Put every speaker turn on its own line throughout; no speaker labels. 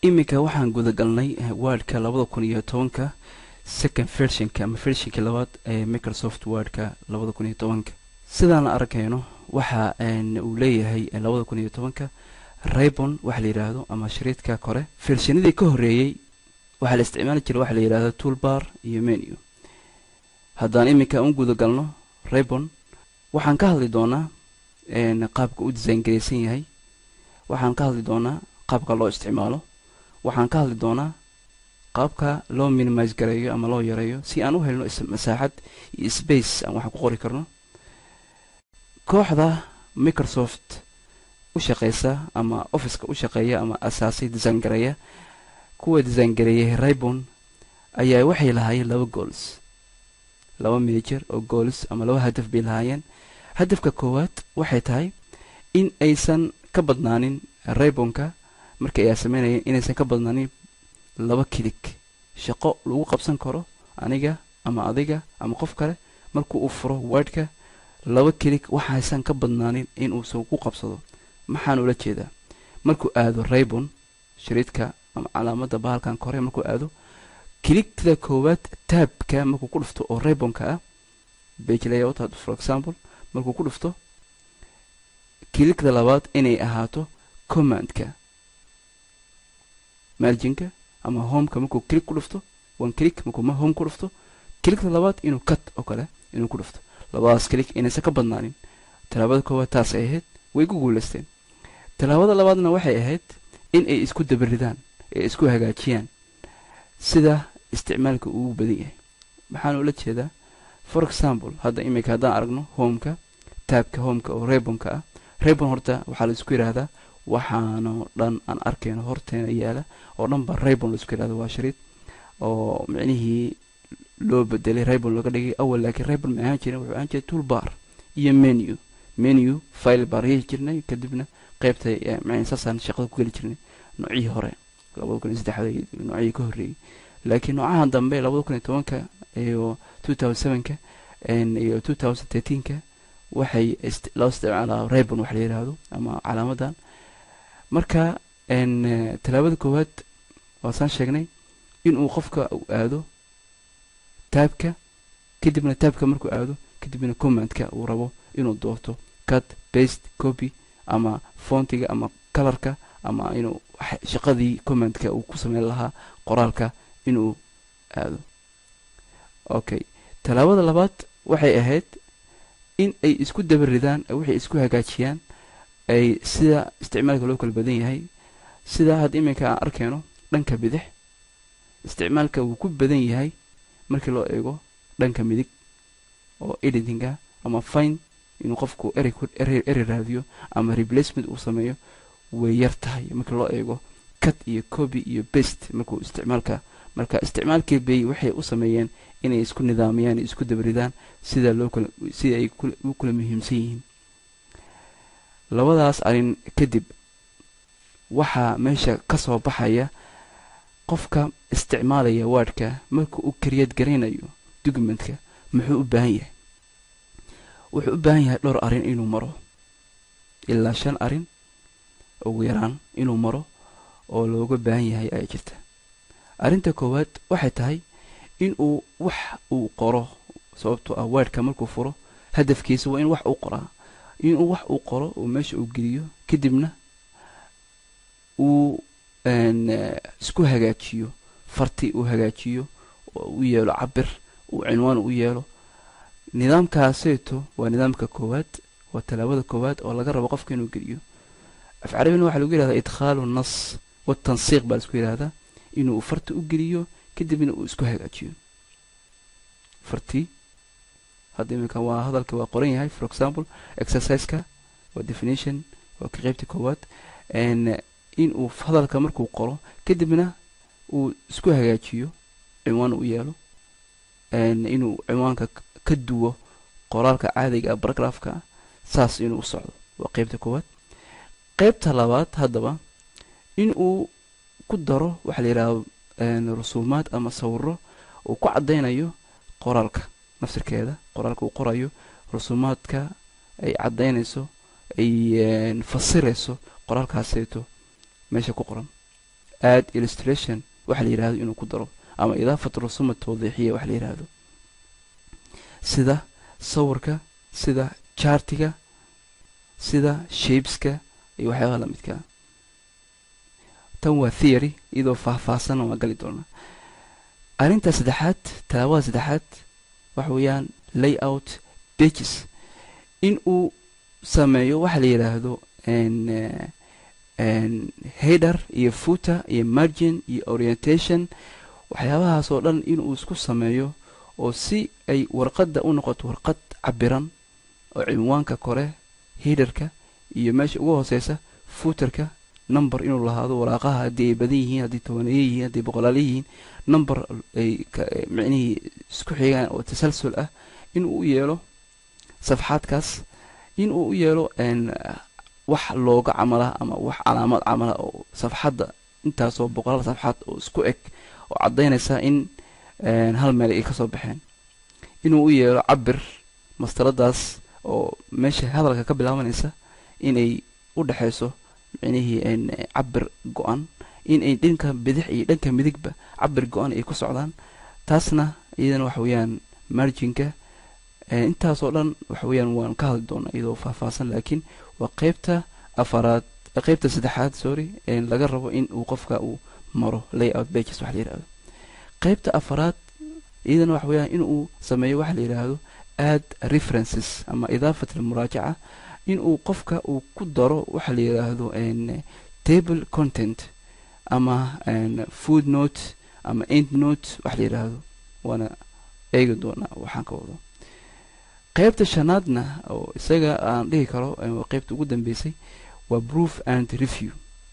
iminka waxaan gudagalnay wordka labada kun iyo tobanka second versionka ama versionka labaad ee microsoft wordka labada kun iyo tobanka sidaan arkayno waxa uu leeyahay labada kun iyo tobanka raybon waxa la yidhaahdo ama shariidka kore vershanadii ka horreeyey waxaa la isticmaali jiray waxa la yidhahdo toolbar iyo menu haddaan iminka u gudagalno raybon waxaan ka hadli doonaa qaabka u design garaysan yahay waxaan ka hadli doonaa qaabka loo isticmaalo waxaan ka hadli doonaa qaabka loo minimise gareeyo ama loo yareeyo si aan u helno masaaxad iyo space aan waxaan ku qori karno kooxda microsoft u shaqeysa ama officeka u shaqeeya ama asaasay design gareeya kuwa design gareeyay raybon ayaa waxay lahaayeen laba gools laba major oo gools ama laba hadaf bay lahaayeen hadafka koowaad waxay tahay in aysan ka badnaanin raybonka markii ay sameynayeen inaysan ka badnaanin laba kilig shaqo lagu qabsan karo aniga ama adiga ama qof kale markuu uu furo wordka laba kilig waxaysan ka badnaanin in uusan ku qabsado maxaan ula jeedaa markuu aado raybon shariidka ama calaamadda bahalkan kore markuu aado kiligtada koowaad taabka markuu ku dhufto oo raybonka ah bage layout for example markuu ku dhufto kiligda labaad inay ahaato commandka marginka ama homeka markuu kilig ku dhufto one kilig markuu home ku dhufto kiligda labaad inuu cut oo kale inuu ku dhufto labadaas kilig inaysan ka badnaanin tallaabada koowaad taasay ahayd way ku guulaysteen tallaabada labaadna waxay ahayd in ay isku dabaridaan ee isku hagaajiyaan sida isticmaalka ugu badan yahay maxaan ula jeedaa for example hadda iminka haddaan aragno homeka taabka homeka oo raybonka ah raybon horta waxaa la isku yidhaahdaa waxaanoo dhan aan arkayno horteena yaala oo dhan ba raybon la isku yidhahda waa shariid oo micnihii loo bedelay raybon looga dhigay awal laakiin raybon ma ahaan jirin wuxuu ahaan jiray toolbar iyo menu menu file baan yehi jirnay kadibna qaybta mn saasaan shaqada ku geli jirnay noocihii hore labada kun iyo saddexda noocihii ka horreeyey laakiin noocahan dambe labada kun iyo tobanka iyo two thousand sevenka iyo two thousand thirteenka waxay loo isticmaalaa raybon wax la yidhaahdo ama calaamadan marka tallaabada koowaad waasaan sheegnay inuu qofka u aado taabka kadibna taabka markuu aado kadibna commandka uu rabo inuu doorto cut baste copy ama fontiga ama colorka ama inuu shaqadii commandka uu ku sameyn lahaa qoraalka inuu aado okay tallaabada labaad waxay ahayd in ay isku dabaridaan waxay isku hagaajiyaan ay sida isticmaalka loo kala badan yahay sida hadda iminka aan arkayno dhanka bidix isticmaalka wuu ku badan yahay markii loo eego dhanka midig oo editinga ama fine inuu qofku erey raadiyo ama replacement uu sameeyo way yar tahay markii loo eego cut iyo copy iyo best markuu isticmaalka marka isticmaalkii bay waxay u sameeyeen inay isku nidaamiyaan isku dabaridaan sida loo kala sida ay u kala muhiimsan yihiin labadaas arrin kadib waxaa meesha ka soo baxaya qofka isticmaalaya wordka marka uu kariyad garaynayo documentka muxuu u baahan yahay wuxuu u baahan yahay dhowr arrin inuu maro ilaa shan arrin ugu yaraan inuu maro oo looga baahan yahay ayaa jirta arrinta koowaad waxay tahay in uu wax uu qoro sababtoo ah wordka markuu furo hadafkiisa waa in wax uu qoraa inuu wax uu qoro uu meesha uu geliyo kadibna uu isku hagaajiyo farti uu hagaajiyo oo u yeelo cabir uu cinwaan u yeelo nidaamkaaseeto waa nidaamka koowaad waa tallaabada koowaad oo laga rabo qofka inuu geliyo af carabina waxaa lagu yihahdaa idkhaalu nas watansiiq baa laisku yidhahdaa inuu farti u geliyo kadibna uu isku hagaajiyo farti hadda iminka waa hadalka waa qoran yahay for example exerciseka waa definition waa ka qeybta koowaad inuu hadalka markuu qoro kadibna uu isku hagaajiyo cinwaan u yeelo inuu cinwaanka ka duwo qoraalka caadiga baragraafka saas inuu u socdo waa qeybta koowaad qeybta labaad haddaba in uu ku daro waxaa la yidhahda rusuumaad ama sawiro uu ku caddaynayo qoraalka nafsirkeeda qoraalka uu qorayo rusuumaadka ay caddaynayso ay fasirayso qoraalkaaseeto meesha ku qoran add illustration waxa la yidhahdo inuu ku daro ama idaafat rusuma tawdiixiya waxa la yidhaahdo sida sawirka sida chartiga sida shabeska iyo waxyaabaha la midkaa tan waa theory iyadoo faahfaahsan waa gali doonaa arrinta saddexaad tallaabada saddexaad waxa weeyaan layout pages in uu sameeyo waxa la yidhaahdo header iyo footer iyo margin iyo orientation waxyaabahaas oo dhan inuu isku sameeyo oo si ay warqadda u noqoto warqad cabiran oo cinwaanka kore headerka iyo meesha ugu hooseysa footerka number inuu lahaado waraaqaha haddii ay badan yihiin haddii tobaneeye yihiin haddii boqolaale yihiin number ay micnihii isku xigaan oo tasalsul ah inuu u yeelo safxaadkaas inuu u yeelo wax looga camala ama wax calaamad camala oo safxadda intaasoo boqolaal safxaad oo isku eg oo caddaynaysa in hal meel ay kasoo baxeen inuu u yeelo cabir mastaradaas oo meesha hadalka ka bilaabanaysa inay u dhexayso micnihii cabir go-an inay dhanka bidix iyo dhanka midigba cabir go-an ay ku socdaan taasna iyadana waxa weeyaan marginka intaasoo dhan waxa weeyaan waan ka hadli doonaa iyadoo faahfaahsan laakiin waa qeybta afaraad qeybta saddexaad sorry laga rabo in uu qofka uu maro layout bages waxa la yidhahdo qeybta afaraad iyadana waxa weeyaan in uu sameeyo waxa la yidhaahdo add references ama idaafat almuraajaca in uu qofka uu ku daro waxa la yidhaahdo table content ama food note ama end note waxa la yidhaahdo waana eegi doonaa waxaan ka wado qeybta shanaadna oo isaga aan dhihi karo qeybta ugu dambeysay waa proof and review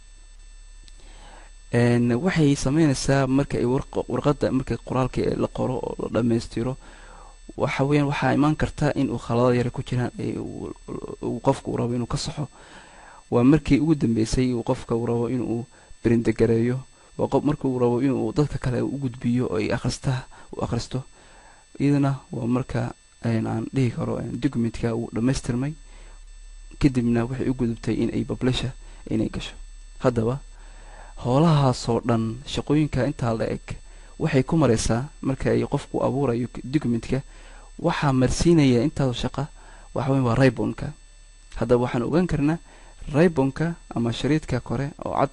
waxay sameynaysaa marka ay warqadda marka qoraalka la qoro oo la dhammaystiro waxa weeyaan waxaa imaan karta in uu khalado yara ku jiraan uu qofka uu rabo inuu ka saxo waa markii ugu dambeysay uu qofka uu rabo inuu berindegareeyo waa qof marka uu rabo inuu dadka kale u gudbiyo oo ay akrista u akhristo iyadana waa marka aan dhihi karo documentka uu dhammaystirmay kadibna waxay u gudubtay in ay bablisha inay gasho haddaba howlahaasoo dhan shaqooyinka intaa la eg waxay ku maraysaa marka ay qofku abuurayo documentka waxaa marsiinaya intaasoo shaqa waxa weya waa raybonka haddaba waxaan ogaan karnaa raybonka ama shariidka kore oo cad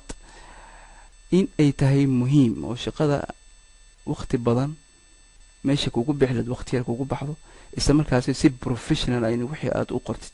in ay tahay muhiim oo shaqada wakti badan meesha kugu bixleed wakti yar kugu baxdo isla markaasi si professional ayna wixii aada u qortid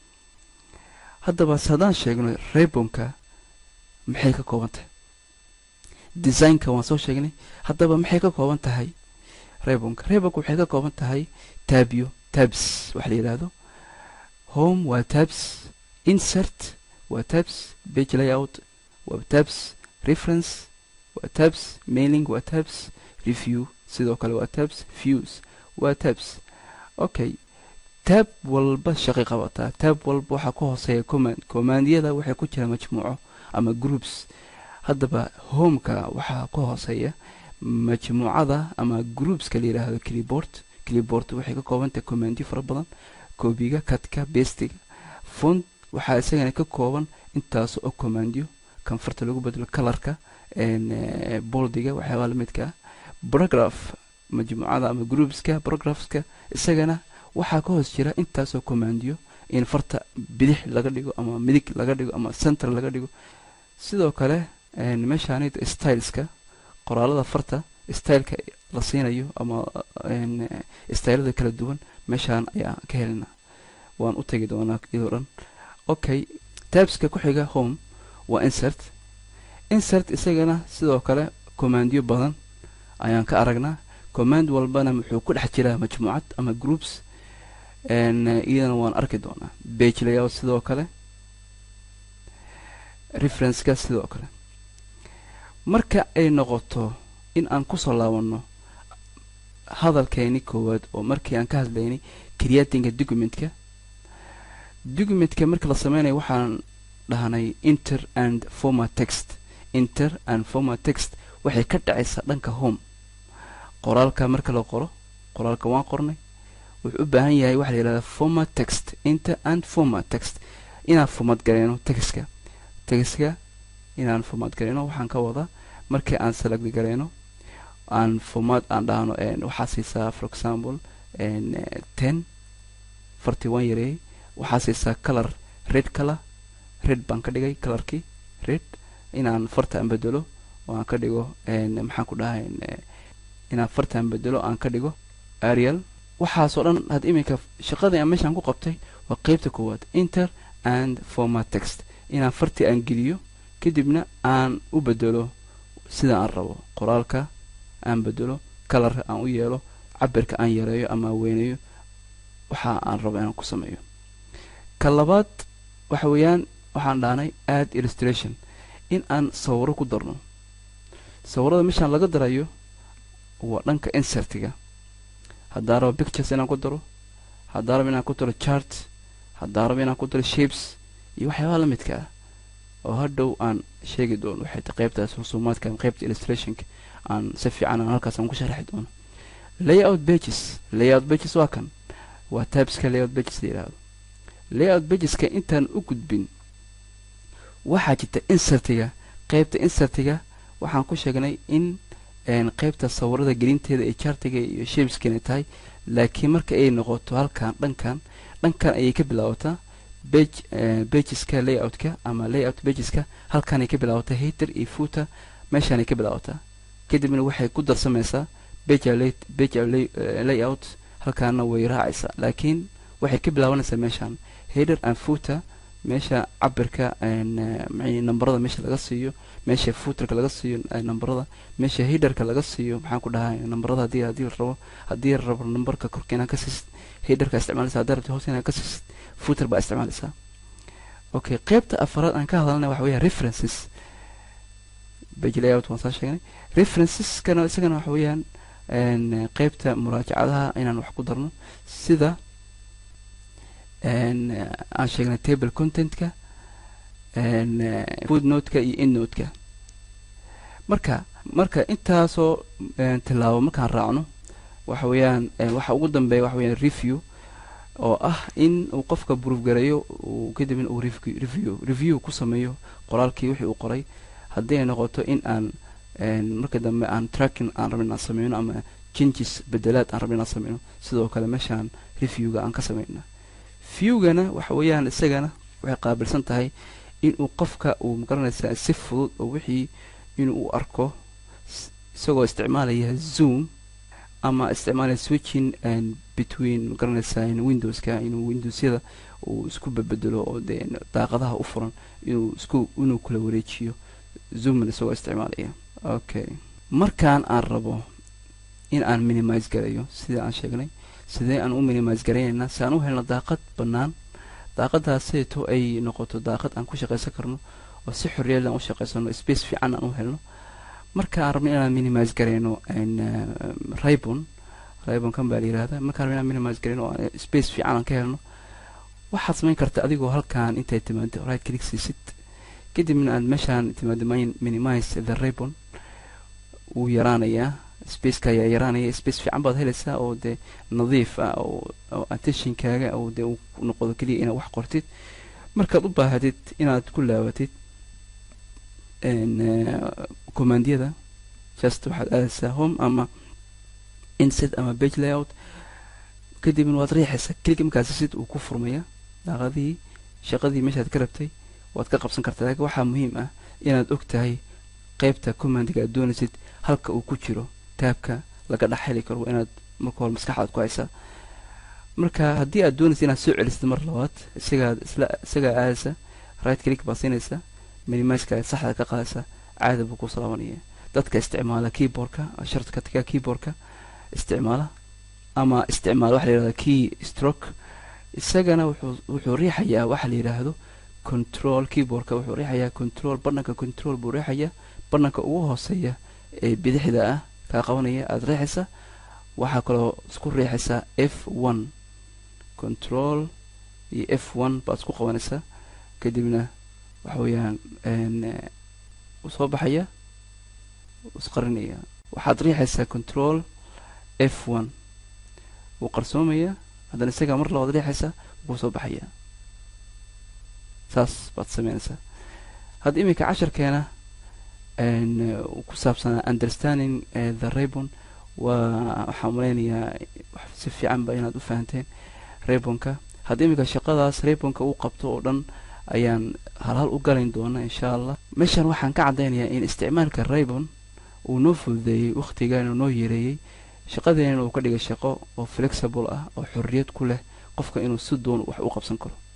haddaba se haddaan sheegno raybonka maxay ka kooban tahay designka waan soo sheegnay haddaba maxay ka kooban tahay raybonka raybonka waxay ka kooban tahay taabyo tabs waxa la yidhaahdo home waa tabs insert waa tabs page layout waa tabs reference waa tabs mailing waa tabs review sidoo kale waa tabs views waa tabs okay taab walba shaqay qabataa taab walba waxaa ku hooseeya command commandiyada waxay ku jiraan majmuuco ama groups haddaba homeka waxaa ka hooseeya majmuucada ama groupska la yidhaahdo clipboard clipboard waxay ka koobantahay commandiyo fara badan koobiga kadka bestiga font waxaa isagana ka kooban intaas oo commandiyo kanfarta lagu bedelo colorka boldiga waxyaabaa lamidkaa paragraph majmuucada ama groupska paragraphska isagana waxaa ka hoos jira intaasoo commandiyo in farta bidix laga dhigo ama midig laga dhigo ama center laga dhigo sidoo kale meeshaanid styleska qoraalada farta styleka la siinayo ama stylada kala duwan meeshaan ayaa ka helina waan u tegi doonaa iyadoo dhan okay tabska ku xiga home waa insert insert isagana sidoo kale commandiyo badan ayaan ka aragnaa command walbana wuxuu ku dhex jiraa majmuucad ama groups iyadana waan arki doonaa bage layout sidoo kale referenceka sidoo kale marka ay noqoto in aan kusoo laabanno hadalkeeni koowaad oo markii aan ka hadlaynay creatinga documentka documentka marka la sameynayo waxaan dhahnay inter and former text inter and former text waxay ka dhacaysaa dhanka home qoraalka marka la qoro qoraalka waan qornay wuxuu u baahan yahay waxa la yidhahdaa former text inter and former text inaan format gareyno textka textka inaan format gareyno waxaan ka wadaa markii aan select gareyno aan format aan dhahno waxaa siisaa for example ten forty one yareey waxaa siisaa color red color red baan ka dhigay colorkii red inaan farta aan bedelo oo aan ka dhigo maxaan ku dhahay inaan farta aan bedelo aan ka dhigo arial waxaasoo dhan had iminka shaqadii aan meeshaan ku qabtay waa qeybta koowaad inter and format text inaan fartii aan geliyo kadibna aan u bedelo sida aan rabo qoraalka aan bedelo kalarka aan u yeelo cabirka aan yareeyo ama weyneeyo waxa aan rabo inaan ku sameeyo ka labaad waxa weeyaan waxaan dhahnay add illustration in aan sawiro ku darno sawirada meeshaan laga darayo waa dhanka insertiga haddaa rabo pictures inaan ku daro haddaa rabo inaan ku daro chart haddaa rabo inaan ku daro shapes iyo waxyaabaha la midka ah oo hadhow aan sheegi doono waxay ta qaybtaas rusuumaadka qaybta illustrationka aan si fiican aan halkaas aan ku sharaxi doono layout pages layout pages waa kan waa tabska layout pages la yidhaahdo layout pageska intaan u gudbin waxaa jirta insertiga qaybta insertiga waxaan ku sheegnay in qaybta sawirada gelinteeda ee chartiga iyo shapeskeena tahay laakiin marka ay noqoto halkan dhankan dhankan ayay ka bilaabataa bage bageska layoutka ama layout bageska halkaanay ka bilaabataa hater iyo footer meeshaanay ka bilaabataa kadibna waxay ku darsamaysaa bage bage layout halkaana way raacaysaa laakiin waxay ka bilaabanaysaa meeshaan hader and footer meesha cabirka nambarada meesha laga siiyo meesha footerka laga siiyo nambarada meesha hiderka laga siiyo maxaan ku dhahay nambarada hadii hadii la rabo haddii la rabo nambarka korka inaan ka siisid hiderka isticmaalaysa haddii rabto hoos inaan ka siisid footer baa isticmaalaysaa okay qaybta afaraad aan ka hadalnay waxa weeyaa references page layout waan soo sheegnay referenceskana isagana waxa weeyaan qaybta muraajacadaha inaan wax ku darno sida aan sheegnay table contentka foodnotka iyo innotka marka marka intaasoo tilaabo markaan raacno waxa weeyaan waxa ugu dambeeya waxa weyaan review oo ah in uu qofka proof gareeyo uu kadibna uu review review ku sameeyo qoraalkii wixii uu qoray haddii ay noqoto in aan marka dambe aan tracking aan rabin aan sameyno ama changes bedelaad aan rabin aan sameyno sidoo kale meeshaan reviewga aan ka sameyna viewgana waxa weeyaan isagana waxay qaabilsan tahay inuu qofka uu magaranaysaa si fudud oo wixii inuu u arko isagoo isticmaalaya zoom ama isticmaalaya switching between magaranaysaa windowska inuu windowsyada uu isku bedbedelo oo dee daaqadaha u furan inuu isku inuu kula wareejiyo zoomna isagoo isticmaalaya okay markaan aan rabo in aan minimise garayo sida aan sheegnay sidee aan u minimise garaynaynaa si aan u helno daaqad bannaan daaqadaaseeto ay noqoto daaqad aan ku shaqaysan karno oo si xorriyad aan u shaqaysano space fiican aan u helno marka aan rabno inaan minimise garayno ribon ribon kan baa la yihahda markaan rabno inaan minimise garayno oo space fiican aan ka helno waxaad samayn karta adigoo halkaan intay timaado right click siisid kadibna aad meeshaan timaado minimise the ribon wuu yaraanayaa spaceka ayaa yaraanaya space fiican baad helaysaa oo dee nadiif ah oo attentionkaaga oo dee uu noqdo keliya inaad wax qortid markaad u baahatid inaad ku laabatid commandiyada just waxaad aadaysaa home ama inset ama page layout kadibna waad riixaysaa keliga markaasi sid uu ku furmaya daaqadihii shaqadii meeshaad ka rabtay waad ka qabsan kartaa laakiin waxaa muhiim ah inaad og tahay qaybta commandiga aad doonaysid halka uu ku jiro taabka laga dhex heli karo inaad marka hore maskaxdaad ku haysaa marka haddii aad doonaysa inaad soo celisad mar labaad isagaad isla isagaa aadaysa right click baad siinaysa minimiseka saxda ka qaadaysa caada buu ku salaabanaya dadka isticmaala keyboardka shartka taga keyboardka isticmaala ama isticmaala waxa la yihahda key stroke isagana wuxuu wuxuu riixayaa waxa la yidhaahdo control keyboardka wuxuu riixayaa control bananka control buu riixayaa bananka ugu hooseeya ee bidixda ah kaa qabanaya aada riixaysa waxaa kaloo isku riixaysaa f one control iyo f one baad isku qabanaysaa kadibna waxa weeyaan soo baxaya isqarinaya waxaad riixaysaa control f one wuu qarsoomaya haddana isagaa mar labaad riixaysaa wuu soo baxaya saas baad sameynaysaa hadda iminka casharkeena ku saabsanaa understanding the rabon waa waxaan malaynayaa si fiicanba inaad u fahanteen rabonka haddii iminka shaqadaas rabonka uu qabto oo dhan ayaan halhal u galayn doona insha allah meeshan waxaan ka caddaynayaa in isticmaalka rabon uu noo fududeeyey wakhtigaana noo yareeyey shaqadeena uu ka dhigay shaqo oo flexible ah oo xorriyad ku leh qofka inuu si doon wax u qabsan karo